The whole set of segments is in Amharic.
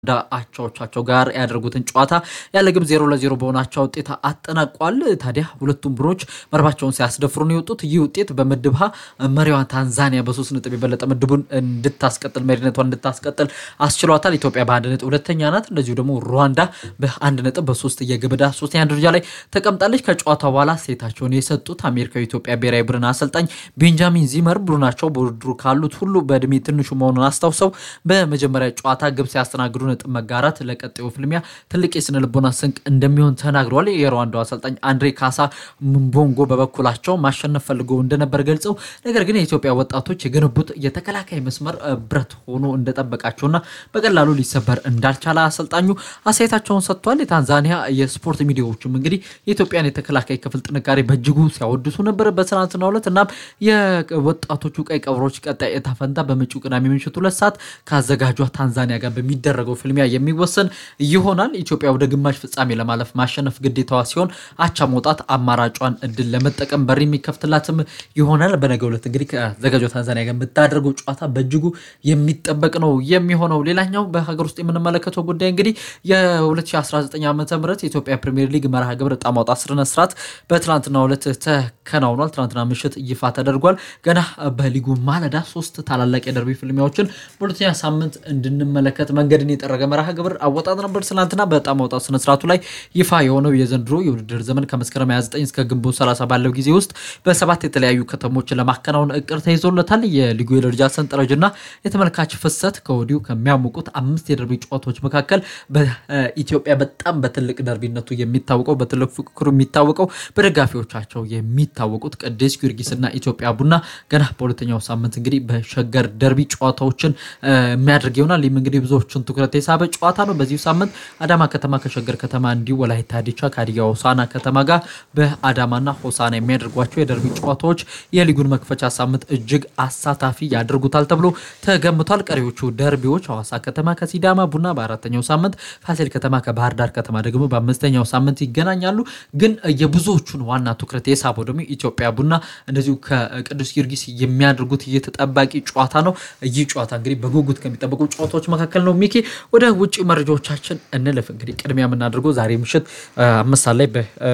አቻዎቻቸው ጋር ያደረጉትን ጨዋታ ያለ ግብ ዜሮ ለዜሮ በሆናቸው ውጤት አጠናቋል። ታዲያ ሁለቱም ቡድኖች መርባቸውን ሲያስደፍሩ ነው የወጡት። ይህ ውጤት በምድብ ሀ መሪዋን ታንዛኒያ በሶስት ነጥብ የበለጠ ምድቡን እንድታስቀጥል መሪነቷን እንድታስቀጥል አስችሏታል። ኢትዮጵያ በአንድ ነጥብ ሁለተኛ ናት። እንደዚሁ ደግሞ ሩዋንዳ በአንድ ነጥብ በሶስት የግብዳ ሶስተኛ ደረጃ ላይ ተቀምጣለች። ከጨዋታ በኋላ ሴታቸውን የሰጡት አሜሪካዊ ኢትዮጵያ ብሔራዊ ቡድን አሰልጣኝ ቤንጃሚን ዚመር ቡድናቸው በውድድሩ ካሉት ሁሉ በእድሜ ትንሹ መሆኑን አስታውሰው በመጀመሪያ ጨዋታ ግብ ሲያስተናግዱ ነጥብ መጋራት ለቀጣዩ ፍልሚያ ትልቅ የስነ ልቦና ስንቅ እንደሚሆን ተናግረዋል። የሩዋንዳው አሰልጣኝ አንድሬ ካሳ ምቦንጎ በበኩላቸው ማሸነፍ ፈልገው እንደነበር ገልጸው ነገር ግን የኢትዮጵያ ወጣቶች የገነቡት የተከላካይ መስመር ብረት ሆኖ እንደጠበቃቸውና በቀላሉ ሊሰበር እንዳልቻለ አሰልጣኙ አስተያየታቸውን ሰጥቷል። የታንዛኒያ የስፖርት ሚዲያዎችም እንግዲህ የኢትዮጵያን የተከላካይ ክፍል ጥንካሬ በእጅጉ ሲያወድሱ ነበር በትናንትናው ዕለት። እናም የወጣቶቹ ቀይ ቀበሮች ቀጣይ እጣ ፈንታ በመጪው ቅዳሜ ምሽት ሁለት ሰዓት ከአዘጋጇ ታንዛኒያ ጋር በሚደረገው ፍልሚያ የሚወሰን ይሆናል። ኢትዮጵያ ወደ ግማሽ ፍጻሜ ለማለፍ ማሸነፍ ግዴታዋ ሲሆን አቻ መውጣት አማራጯን እድል ለመጠቀም በር የሚከፍትላትም ይሆናል። በነገው ዕለት እንግዲህ ከአዘጋጇ ታንዛኒያ ጋር የምታደርገው ጨዋታ በእጅጉ የሚጠበቅ ነው የሚሆነው። ሌላኛው በሀገር ውስጥ የምንመለከተው ጉዳይ እንግዲህ የ2019 ዓ ም የኢትዮጵያ ፕሪሚየር ሊግ መርሃ ግብር ዕጣ ማውጣት ስነ ስርዓት በትናንትናው ዕለት ተከናውኗል። ትናንትና ምሽት ይፋ ተደርጓል። ገና በሊጉ ማለዳ ሶስት ታላላቅ የደርቢ ፍልሚያዎችን በሁለተኛ ሳምንት እንድንመለከት መንገድን የጠረገ መርሃ ግብር አወጣጥ ነበር። ትናንትና በዕጣ ማውጣት ስነስርዓቱ ላይ ይፋ የሆነው የዘንድሮ የውድድር ዘመን ከመስከረም 29 እስከ ግንቦት 30 ባለው ጊዜ ውስጥ በሰባት የተለያዩ ከተሞችን ለማከናወን እቅድ ተይዞለታል። የሊጉ የደረጃ ሰንጠረዥና የተመልካች ፍሰት ከወዲሁ ከሚያሞቁት አምስት የደርቢ ጨዋታዎች መካከል በኢትዮጵያ በጣም በትልቅ ደርቢነቱ የሚታወቀው በትልቅ ፉክክሩ የሚታወቀው በደጋፊዎቻቸው የሚታወቁት ቅዱስ ጊዮርጊስና ኢትዮጵያ ቡና ገና በሁለተኛው ሳምንት እንግዲህ በሸገር ደርቢ ጨዋታዎችን የሚያደርግ ይሆናል። ይህም እንግዲህ ብዙዎቹን ትኩረት የሳበ ጨዋታ ነው። በዚሁ ሳምንት አዳማ ከተማ ከሸገር ከተማ እንዲሁ ወላይታ ዲቻ ከሀዲያ ሆሳዕና ከተማ ጋር በአዳማና ሆሳዕና የሚያደርጓቸው የደርቢ ጨዋታዎች የሊጉን መክፈቻ ሳምንት እጅግ አሳታፊ ያደርጉታል ተብሎ ተገምቷል። ቀሪዎቹ ደርቢዎች ሐዋሳ ከተማ ከሲዳማ ቡና በአራተኛው ሳምንት፣ ፋሲል ከተማ ከባህር ዳር ከተማ ደግሞ በአምስተኛው ሳምንት ይገናኛሉ። ግን የብዙዎቹን ዋና ትኩረት የሳበው ደግሞ ኢትዮጵያ ቡና እንደዚሁ ከቅዱስ ጊዮርጊስ የሚያደርጉት የተጠባቂ ጨዋታ ነው። ይህ ጨዋታ እንግዲህ በጉጉት ከሚጠበቁ ጨዋታዎች መካከል ነው። ሚኪ ወደ ውጭ መረጃዎቻችን እንልፍ። እንግዲህ ቅድሚያ የምናደርገው ዛሬ ምሽት አምስት ሰዓት ላይ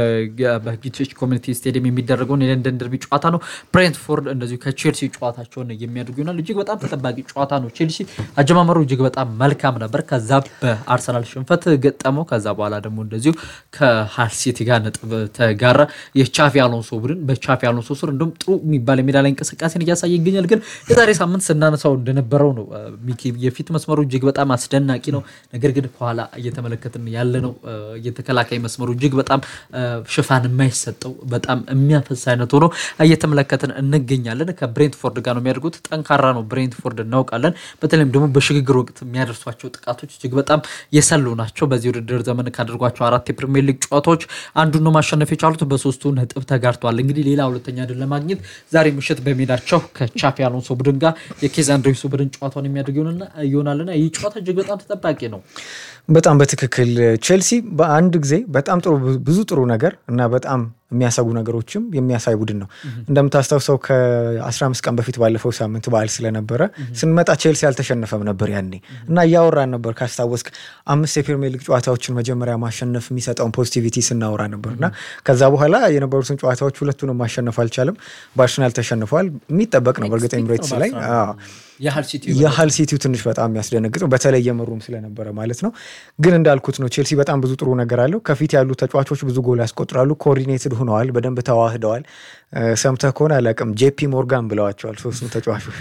በቢቲኤች ኮሚኒቲ ስቴዲየም የሚደረገውን የለንደን ደርቢ ጨዋታ ነው። ብሬንትፎርድ እንደዚሁ ከቼልሲ ጨዋታቸውን የሚያደርጉ ይሆናል። እጅግ በጣም ተጠባቂ ጨዋታ ነው። ቼልሲ አጀማመሩ እጅግ በጣም መልካም ነበር። ከዛ በአርሰናል ሽንፈት ገጠመው። ከዛ በኋላ ደግሞ እንደዚሁ ከሃል ሲቲ ጋር ነጥብ ተጋራ። የቻፊ አሎንሶ ቡድን በቻፊ አሎንሶ ስር እንዲሁም ጥሩ የሚባል የሜዳ ላይ እንቅስቃሴን እያሳየ ይገኛል። ግን የዛሬ ሳምንት ስናነሳው እንደነበረው ነው ሚኪ የፊት መስመሩ እጅግ በጣም አስደናቂ ነው። ነገር ግን ከኋላ እየተመለከትን ያለ ነው የተከላካይ መስመሩ እጅግ በጣም ሽፋን የማይሰጠው በጣም የሚያፈስ አይነት ሆኖ እየተመለከትን እንገኛለን። ከብሬንትፎርድ ጋር ነው የሚያደርጉት። ጠንካራ ነው ብሬንትፎርድ እናውቃለን። በተለይም ደግሞ በሽግግር ወቅት የሚያደርሷቸው ጥቃቶች እጅግ በጣም የሰሉ ናቸው። በዚህ ውድድር ዘመን ካደርጓቸው አራት የፕሪሚየር ሊግ ጨዋታዎች አንዱን ነው ማሸነፍ የቻሉት። በሶስቱ ነጥብ ተጋርተዋል። እንግዲህ ሌላ ሁለተኛ ድል ለማግኘት ዛሬ ምሽት በሜዳቸው ከቻፊ አሎንሶ ቡድን ጋር የኬዝ አንድሬሱ ቡድን ጨዋታውን የሚያደርግ ይሆናልና ይህ ጨዋታ እጅግ በጣም ተጠባቂ ነው። በጣም በትክክል ቼልሲ በአንድ ጊዜ በጣም ጥሩ ብዙ ጥሩ ነገር እና በጣም የሚያሰጉ ነገሮችም የሚያሳይ ቡድን ነው። እንደምታስታውሰው ከ15 ቀን በፊት ባለፈው ሳምንት በዓል ስለነበረ ስንመጣ ቼልሲ አልተሸነፈም ነበር ያኔ እና እያወራን ነበር። ካስታወስክ አምስት የፕሪሚየር ሊግ ጨዋታዎችን መጀመሪያ ማሸነፍ የሚሰጠውን ፖዚቲቪቲ ስናወራ ነበር እና ከዛ በኋላ የነበሩትን ጨዋታዎች ሁለቱንም ማሸነፍ አልቻለም። በአርሰናል ተሸንፏል። የሚጠበቅ ነው በእርግጥ ኤምሬትስ ላይ የሃል ሲቲው ትንሽ በጣም የሚያስደነግጠው በተለይ የመሩም ስለነበረ ማለት ነው። ግን እንዳልኩት ነው ቼልሲ በጣም ብዙ ጥሩ ነገር አለው። ከፊት ያሉ ተጫዋቾች ብዙ ጎል ያስቆጥራሉ። ኮኦርዲኔትድ ሆነዋል፣ በደንብ ተዋህደዋል። ሰምተህ ከሆነ አላውቅም ጄፒ ሞርጋን ብለዋቸዋል ሶስቱም ተጫዋቾች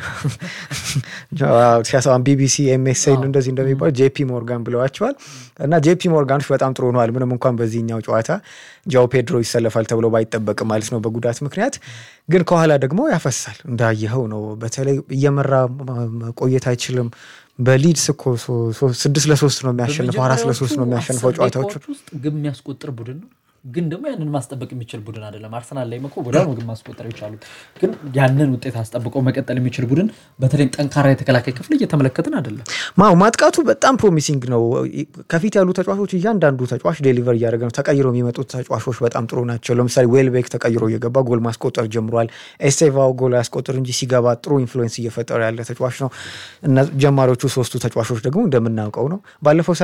ሲያሳን ቢቢሲ ኤምኤስኤን እንደዚህ እንደሚባል ጄፒ ሞርጋን ብለዋቸዋል። እና ጄፒ ሞርጋኖች በጣም ጥሩ ሆነዋል። ምንም እንኳን በዚህኛው ጨዋታ ጃው ፔድሮ ይሰለፋል ተብሎ ባይጠበቅም ማለት ነው በጉዳት ምክንያት ግን ከኋላ ደግሞ ያፈሳል እንዳየኸው ነው። በተለይ እየመራ መቆየት አይችልም። በሊድስ እኮ ስድስት ለሶስት ነው የሚያሸንፈው፣ አራት ለሶስት ነው የሚያሸንፈው ጨዋታዎቹ ውስጥ ግብ የሚያስቆጥር ቡድን ነው። ግን ደግሞ ያንን ማስጠበቅ የሚችል ቡድን አይደለም። አርሰናል ላይ እኮ ወዲያውኑ ግን ማስቆጠር የቻሉት ግን ያንን ውጤት አስጠብቀው መቀጠል የሚችል ቡድን በተለይም ጠንካራ የተከላካይ ክፍል እየተመለከትን አይደለም። ማው ማጥቃቱ በጣም ፕሮሚሲንግ ነው። ከፊት ያሉ ተጫዋቾች እያንዳንዱ ተጫዋች ዴሊቨር እያደረገ ነው። ተቀይረው የሚመጡት ተጫዋቾች በጣም ጥሩ ናቸው። ለምሳሌ ዌልቤክ ተቀይሮ እየገባ ጎል ማስቆጠር ጀምሯል። ኤስቴቫው ጎል ያስቆጥር እንጂ ሲገባ ጥሩ ኢንፍሉዌንስ እየፈጠረ ያለ ተጫዋች ነው። እና ጀማሪዎቹ ሶስቱ ተጫዋቾች ደግሞ እንደምናውቀው ነው ባለፈው